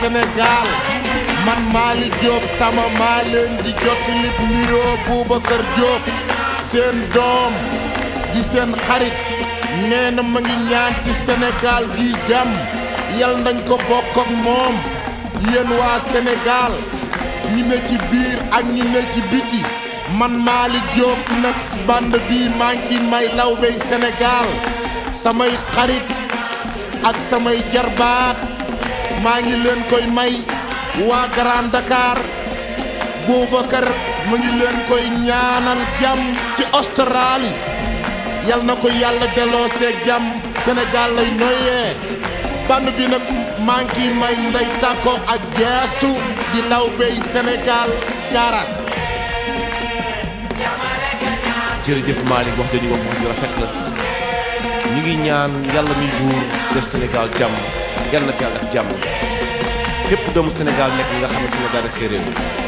Sénégal man Malick Diop tama maa leen di jottali nuyoo Boubacar Diop seen doom di seen xarit nee na ma ngi ñaan ci Sénégal gi jàmm yal nañ ko bokk ak moom yéen waa Sénégal ñi ne ci biir ak ñi ne ci biti man Malick Diop nag band bii maa ngi may lawbey Sénégal samay xarit ak samay jarbaat maa ngi leen koy may waa Grand Dakar Boubacar mu ngi leen koy ñaanal jàmm ci Australie yal na ko yàlla delloo seeg jàmm Sénégal lay noyyee band bi nag maa ngi may ndey tàkko ak geestu di lawbey Sénégal garas jërëjëf Malick wax jooju wax wax ju rafet la ñu ngi ñaan yàlla muy buur def Sénégal jàmm yàlla na fi yàlla def jàmm képp doomu Sénégal nekk nga xam ne Sénégal rek réew